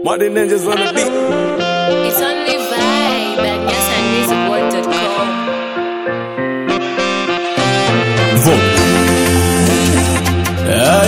Martin Ninjas on the beat. It's only vibe at nyasanmusicworld.com. Vote. Ah,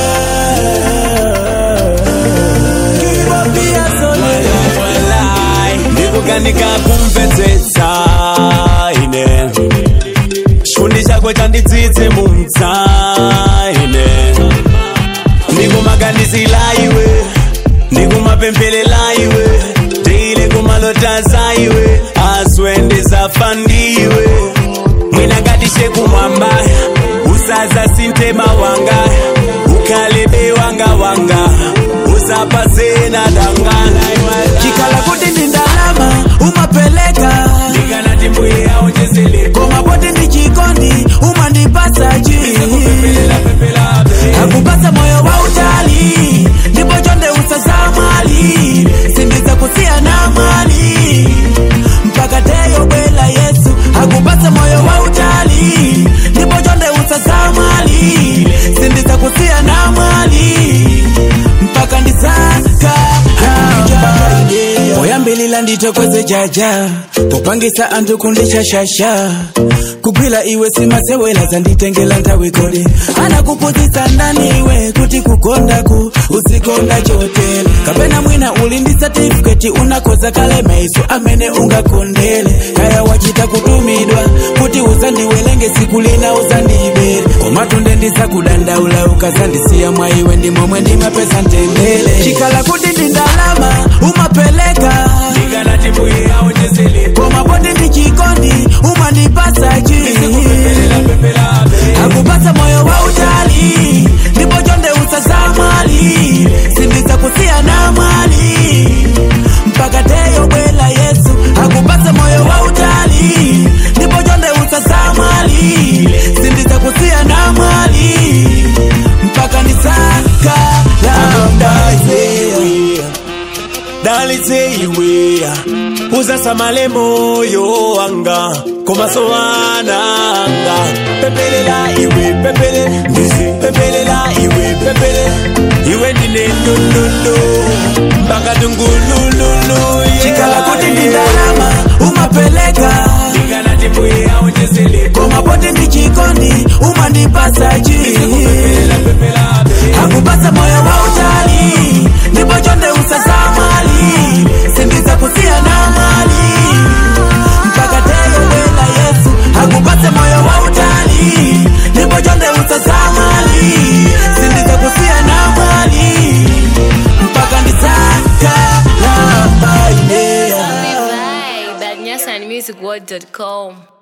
yeah. ndikukanika kumvetsetsa ine chikondi chako chandidzidze mumtsaine ndikumaganizila iwe ndikumapempelela iwe teile kumalotaza iwe aswe ndizafa ndiwe mwina ngatishe kumwamba usaza sintema wanga ukhalebe wanga wanga usapasena dangana chikala kuti ndi ndalama umapeleka ndikanati mbuye aonjezele koma poti ndi chikondi umandipasachi akupasa moyo wa utali ndipo chonde usazamwali sindiza kusiyana mwali mpaka teyo bwela yesu akupasa moyo wa utali ndipo chonde usazamwali sindiza kusiyana mwali mpaka ndisaka poyambilila nditokoze jaja popangisa anthu kundishashasha kugwila iwe simasewela zanditengela nthawi kodi anakupuzisa ndaniwe kuti kukondaku uzikonda chotele kapena mwina uli ndi satifiketi unakoza kale maiso amene ungakondele kaya wachita kutumidwa kuti uzandiwelenge siku lina uzandibere komatunde ndisakudandaula ukazandisiya mwa iwe ndimomwe ndimapesa ntendele chikala kuti ndi ndalama umapeleka ndikanati mbuye aonjezele koma poti ndi chikondi umandipasachi akupasa moyo wa utali ndipo chonde usazamwali sindiza kusiyana mwali mpaka teyo bwela yesu akupasa moyo wa utali ndipo chonde usazamwali sindiza kusiyana mwali mpaka nisaka lamdaye dalitse iwe uzasamale moyo wanga komaso wananga pepelela iwe pepele pepelela iwe pepele iwe ndine ndundundo mpaka tungulululu chikala kuti ndi ndalama umapeleka ndikanati mbuye aonjezele koma poti ndi chikondi umandipasachi akupasa moyo wa utali ndipo chonde usazamwali sindiza kusiyana mwali mpaka teyo bwela yesu akupase moyo wa utali ndipo chonde usazamwali sindiza kusiyana mwali mpaka ndisaka lambainea Only vibe at nyasanmusicworld.com.